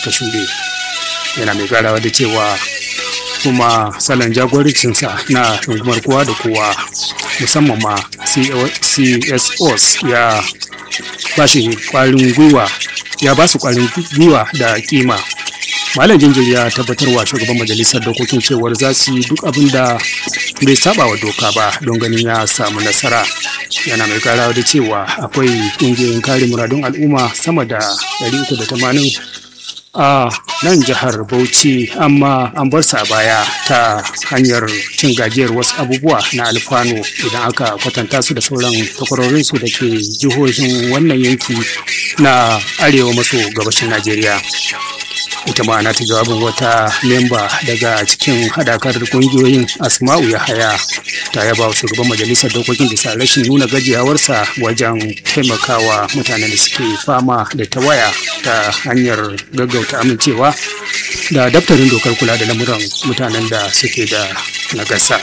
suka shuɗe yana mai garawa da cewa kuma salon jagorancinsa na rungumar kowa da kowa musamman ma csos ya ba shi kwarin gwiwa ya ba su kwarin gwiwa da kima malam jinjiri ya tabbatarwa shugaban majalisar dokokin cewar za su yi duk abin da bai saba wa doka ba don ganin ya samu nasara yana mai karawa da cewa akwai ƙungiyoyin kare muradun al'umma sama da 380 a nan jihar bauchi amma an bar sa baya ta hanyar cin gajiyar wasu abubuwa na alfano idan aka kwatanta su da sauran takwarorinsu da ke jihohin wannan yanki na arewa maso gabashin najeriya ita ma ta jawabin wata memba daga cikin hadakar kungiyoyin asma'u ya haya ta yaba wa shugaban majalisar dokokin bisa rashin nuna gajiyawarsa wajen taimakawa mutanen da suke fama da tawaya ta hanyar gaggauta amincewa da daftarin dokar kula da lamuran mutanen da suke da nagasa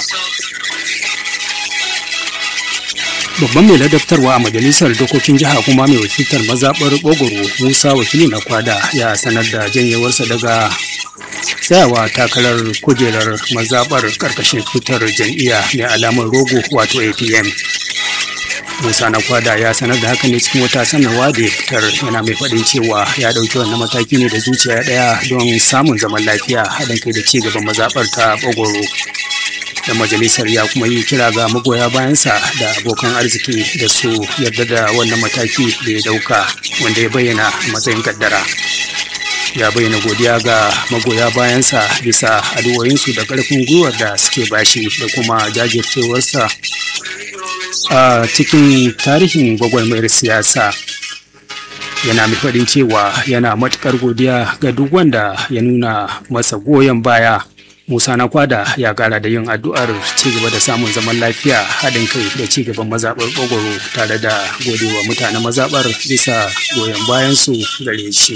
babban mai ladabtarwa a majalisar dokokin jiha kuma mai wakiltar mazaɓar ɓogoro musa wakili na kwada ya sanar da janyewarsa daga tsayawa takarar kujerar mazaɓar ƙarƙashin tutar jam'iyya mai alamar rogo wato apm musa na kwada ya sanar da haka ne cikin wata sanarwa da ya fitar yana mai faɗin cewa ya ɗauki wannan mataki ne da zuciya ɗaya don samun zaman lafiya haɗin kai da ci gaban mazaɓar ta ɓogoro da majalisar ya kuma yi kira ga magoya bayansa da abokan arziki da su yarda da wannan mataki da ya dauka wanda ya bayyana matsayin kaddara ya bayyana godiya ga magoya bayansa bisa addu'o'insu da karfin gwiwar da suke bashi da kuma jajircewarsa a cikin tarihin gwagwarmayar siyasa yana mai faɗin cewa yana matuƙar godiya ga duk wanda ya nuna masa goyon baya Musa na kwada ya kara da yin addu'ar cigaba da samun zaman lafiya haɗin kai da cigaban mazaɓar ɓogoro tare da godewa mutanen mazaɓar bisa goyon bayansu gare shi.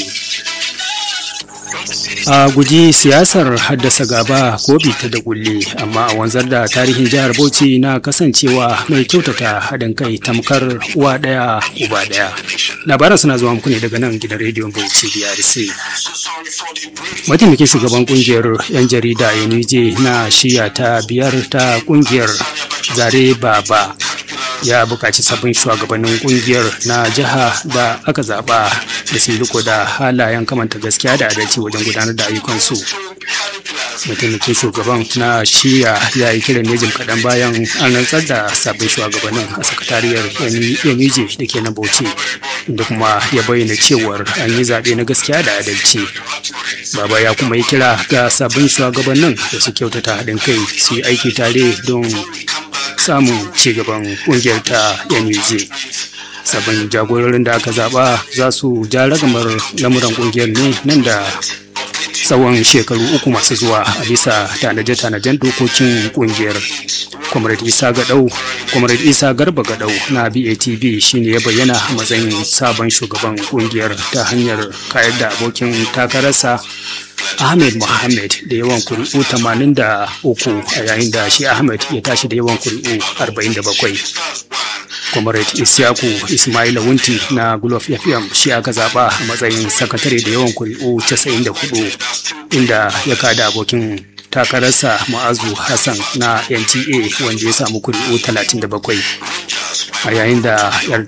a guji siyasar haddasa gaba ko bita da kulle amma a wanzar da tarihin jihar bauchi na kasancewa mai kyautata haɗin kai tamkar uwa ɗaya uba ɗaya labaran suna zuwa muku ne daga nan gidan rediyon bauchi brc mataimakin shugaban kungiyar yan jarida yanije na shiya ta biyar ta kungiyar zare baba ya buƙaci sabbin shugabannin kungiyar na jiha da aka zaɓa da su riko da halayen kamanta gaskiya da adalci wajen gudanar da ayyukansu mataimakin shugaban na shiya ya yi kiran ne jim kaɗan bayan an rantsar da sabbin shugabannin a sakatariyar yanije da ke na bauchi inda kuma ya bayyana cewar an yi zaɓe na gaskiya da adalci baba ya kuma yi kira ga sabbin shugabannin da su kyautata haɗin kai su yi aiki tare don samun cigaban ƙungiyar ta NUJ. Sabbin jagororin da aka zaɓa za su ja ragamar lamuran ƙungiyar ne nan da tsawon shekaru uku masu zuwa a bisa tanaje-tanajen dokokin ƙungiyar. Comrade Isa Gadau, Comrade Isa Garba Gadau na BATB shine ya bayyana a matsayin sabon shugaban ƙungiyar ta hanyar kayar da abokin takararsa Ahmed Mohammed da yawan kuri'u 83 a yayin da shi Ahmed ya tashi da yawan kuri'u 47. Comrade Isyaku Ismaila Wunti na Gulof FM shi aka zaba a matsayin sakatare da yawan kuri'u 94 inda ya kada abokin takararsa Ma'azu Hassan na NTA wanda ya samu kuri'u 37. a yayin da 'yan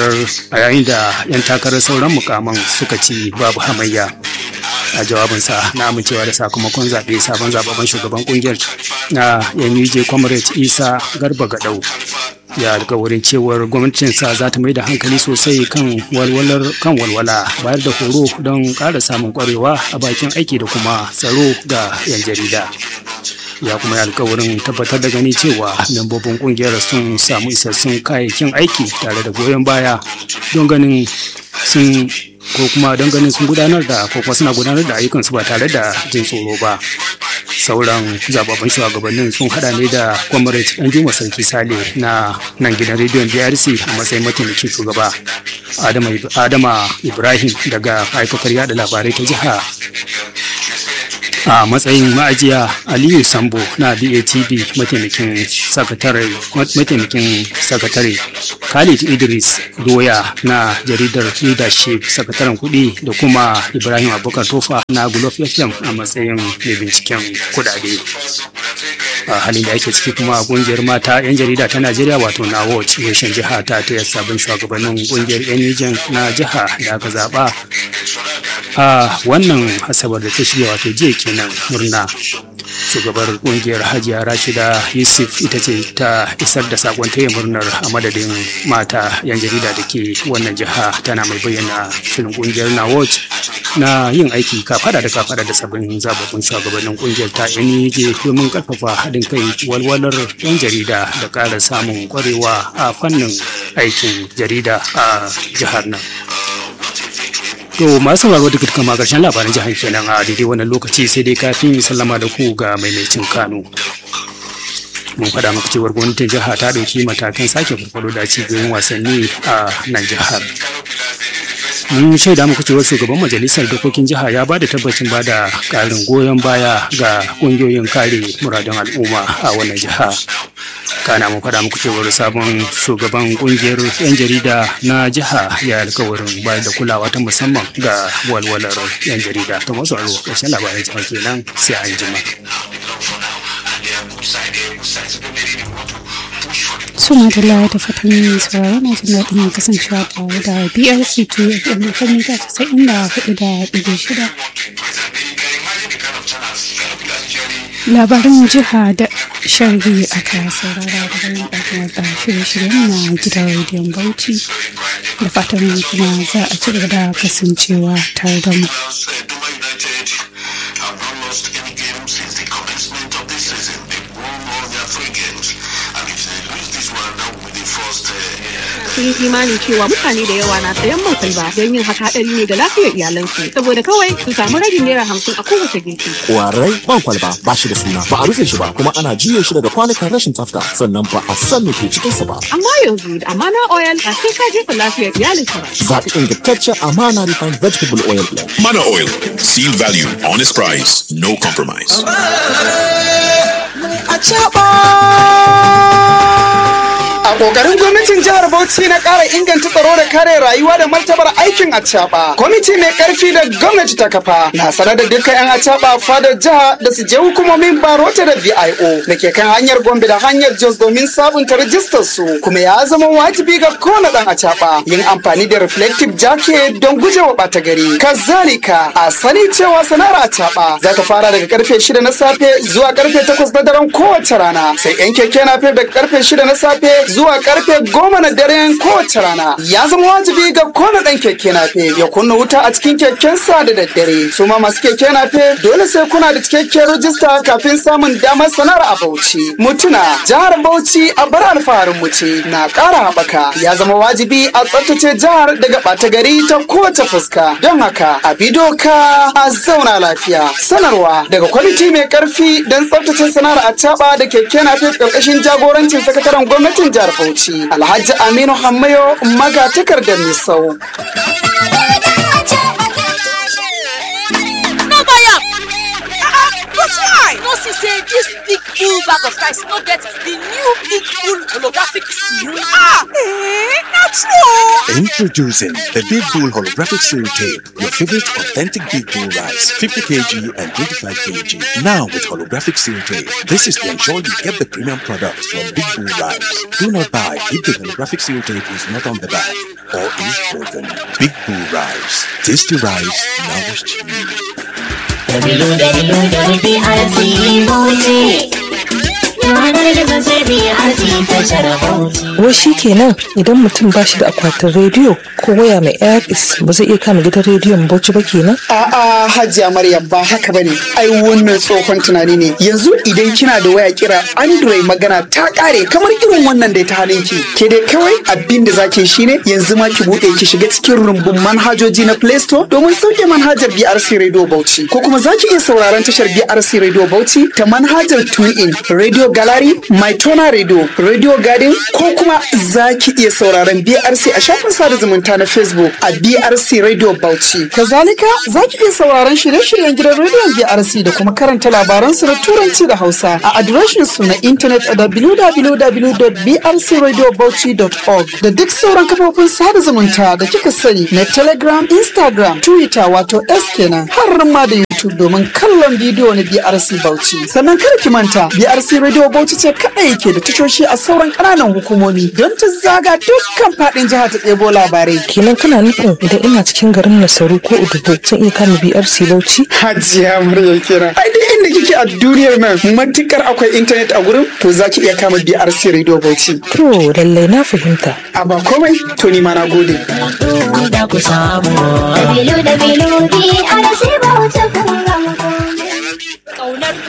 takarar sauran mukaman suka ci babu hamayya a jawabinsa na amincewa da sakamakon zaɓe sabon zababben shugaban kungiyar na yanuje comrade isa garba gadau ya alkawarin cewar gwamnatinsa za ta mai da hankali sosai kan walwalar kan walwala bayar da horo don ƙara samun ƙwarewa a bakin aiki da kuma tsaro ga 'yan jarida ya kuma yi alkawarin tabbatar da gani cewa membobin kungiyar sun samu isassun kayayyakin aiki tare da goyon baya don ganin sun ko kuma don ganin sun gudanar da ko kuma suna gudanar da ayyukansu ba tare da jin tsoro ba sauran zababban shugabannin sun hada ne da comrade danjuma sarki sale na nan gidan rediyon drc a matsayin mataimakin shugaba adama ibrahim daga aikakar yada labarai ta jiha a matsayin ma'ajiya aliyu sambo na batv mataimakin sakatare mataimakin sakatare khalid idris doya na jaridar leadership sakataren kuɗi da kuma ibrahim abubakar tofa na gulof fm a matsayin mai binciken kuɗaɗe a halin da ake ciki kuma kungiyar mata 'yan jarida ta najeriya wato na watch reshen jiha ta ta sabon shugabannin kungiyar 'yan na jiha da aka zaba a wannan asabar da ta shirya wato jiya kenan murna shugabar kungiyar hajiya rashida yusuf ita ce ta isar da sakon taya murnar a madadin mata yan jarida da ke wannan jiha tana mai bayyana shirin kungiyar na watch na yin aiki kafada da kafada da sabbin zababbin shugabannin kungiyar ta NUJ domin karfafa haɗin kai walwalar yan jarida da ƙara samun kwarewa a fannin aikin jarida a jihar nan To masu sauraro da kama karshen labaran jihar kenan a daidai wannan lokaci sai dai kafin sallama da ku ga maimaitin Kano. Mun faɗa muku cewar gwamnatin jiha ta ɗauki matakan sake farfado da cibiyoyin wasanni a nan jihar. Mun shaida muku cewar shugaban majalisar dokokin jiha ya ba da tabbacin ba da ƙarin goyon baya ga ƙungiyoyin kare muradun al'umma a wannan jiha. kana mu faɗa muku cewar sabon shugaban kungiyar 'yan jarida na jiha ya alkawarin bayar da kulawa ta musamman ga walwalar 'yan jarida ta masu aro ƙarshen labaran jihar kenan sai an jima. suna da lawa da fatan yin sauraro na jin daɗin kasancewa tare da brc 2 fm kan mita casa'in da hudu da ɗigo shida labarin jiha da sharhi aka saurara daga nan ɗakin wadda shirye-shiryen na gidan rediyon bauchi da fatan kuma za a ci gaba da kasancewa tare da mu sun yi imani cewa mutane da yawa na sayan man kwalba don yin haka hadari ne ga lafiyar iyalansu saboda kawai su samu ragin naira hamsin a kowace girki. Kwarai man kwalba ba shi da suna ba a rufe shi ba kuma ana juye shi daga kwanukan rashin tsafta sannan ba a san me ke cikinsa ba. Amma yanzu da amana oil ba sai ka jefa lafiyar iyalinka ba. Zaɓi ingantaccen amana refined vegetable oil blend. Mana Oil. Seal value, honest price, no compromise. A ƙoƙarin gwamnatin jihar Bauchi na ƙara inganta tsaro da kare rayuwa da martabar aikin acaɓa. Kwamiti mai ƙarfi da gwamnati ta kafa na sanar da dukkan 'yan acaɓa fadar jiha da su je hukumomin barota da VIO da ke kan hanyar Gombe da hanyar Jos domin sabunta rajistar su kuma ya zama wajibi ga kowane ɗan acaɓa yin amfani da reflective jacket don gujewa ɓata gari. Kazalika a sani cewa sana'ar acaɓa za ta fara daga karfe shida na safe zuwa karfe takwas na daren kowace rana sai 'yan keke na daga karfe shida na safe zuwa karfe goma na daren kowace rana ya zama wajibi ga kona dan keke nafe ya kunna wuta a cikin kekensa da daddare su ma masu keke nafe dole sai kuna da cikakken rajista kafin samun damar sanar a bauchi mutuna jihar bauchi a bar alfaharin mu ce na ƙara haɓaka ya zama wajibi a tsaftace jihar daga ɓata gari ta kowace fuska don haka a bi doka a zauna lafiya sanarwa daga kwamiti mai karfi don tsaftace sana'ar a da keke nafe ƙarƙashin jagorancin sakataren gwamnatin jihar Bauchi Alhaji Aminu Hammayo maga takardar Misau. no buy am but why no see say dis big full bag of rice no get the new big full holographic seal ah eh na true Introducing the Big Bull Holographic Cereal Tape, your favorite authentic Big Bull rice, 50 kg and 25 kg. Now with holographic cereal tape. This is to ensure you get the premium products from Big Bull Rice. Do not buy if the holographic cereal tape is not on the bag or is broken. Big Bull Rice. Tasty rice nourished you. Dabilu dabilu da BRC Bauchi. Yanar gizo sai BRC tashar Bauchi. Wai shi kenan idan mutum ba shi da akwatin rediyo ko waya mai airpis ba zai iya kama gidan rediyon Bauchi ba kenan? A'a Hajiya Maryam ba haka bane. Ai wannan tsohon tunani ne. Yanzu idan kina da waya kira Android magana ta kare kamar irin wannan da ta halin ki. Ke dai kawai abin da zaki shine yanzu ma ki bude ki shiga cikin rumbun manhajoji na Play Store domin sauke manhajar BRC Radio Bauchi ko kuma zaki iya sauraron tashar BRC Radio Bauchi ta manhajar TuneIn, Radio Garden Dalari, Maitona Radio, Radio Garden ko kuma za ki iya sauraron BRC a shafin sada zumunta na Facebook a BRC Radio Bauchi. Kazalika za ki iya sauraron shirye-shiryen gidan rediyon BRC da kuma karanta labaran su na Turanci da Hausa a adireshin su na intanet a www.brcradiobauchi.org da duk sauran kafofin sada zumunta da kika sani na Telegram, Instagram, Twitter wato S kenan har ma da YouTube domin kallon bidiyo na BRC Bauchi. Sannan kada ki manta BRC Radio Bauchi ce kaɗai ke da tashoshi a sauran ƙananan hukumomi don ta zaga dukkan faɗin jiha ta ɗebo labarai. kenan kana nufin idan ina cikin garin nasaru ko udubo zan iya kama brc bauchi Hajiya Maryam kenan. Ai duk inda kike a duniyar nan matukar akwai intanet a gurin to za ki iya kama BRC Radio Bauchi. to lallai na fahimta A ba komai to ni ma na gode. da ku samu. Dabilu dabilu BRC Bauchi kun ga muku.